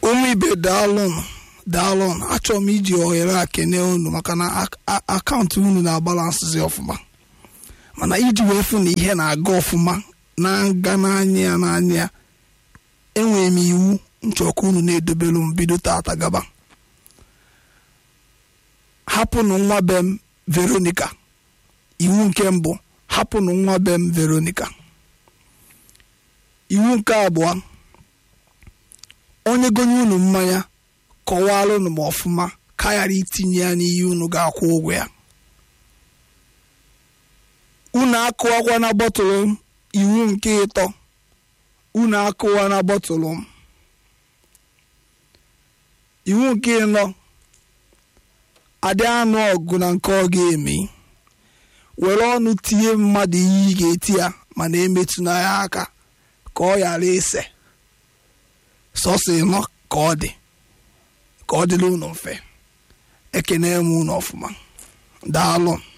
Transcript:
ụmụ ibe daalụnụ daalụnụ achọrọ m iji ohere a kene unu maka na ak- a- akaụntụ unu na-abalansịzi ọfụma mana iji wee fụ na ihe na-aga ọfụma na-aga n'anya ya n'anya ya enwere m iwu nchọka unu na-edobelu m bido tata gaba hapụnụ nwa be m veronica iwu nke mbụ hapụnụ nwa be m veronica iwu nke abụọ onye gonye unu mmanya kọwara unu ma ọfụma ka ghara itinye ya n'ihe unu ga-akwụ ụgwọ ya unu akụwakwa na bọtụlụ m iwu nke ịtọ unu akụwa na bọtụlụ m iwu nke ịnọ adị anụ ọgụ na nke ọ ga-eme were ọnụ tinye mmadụ ihe ị ga-eti ya mana emetụna ya aka ka ọ ghara ise sọsọ ịnọ ka ọ dị ka ọ dịrị unu mfe ekene m unu ọfụma daalụ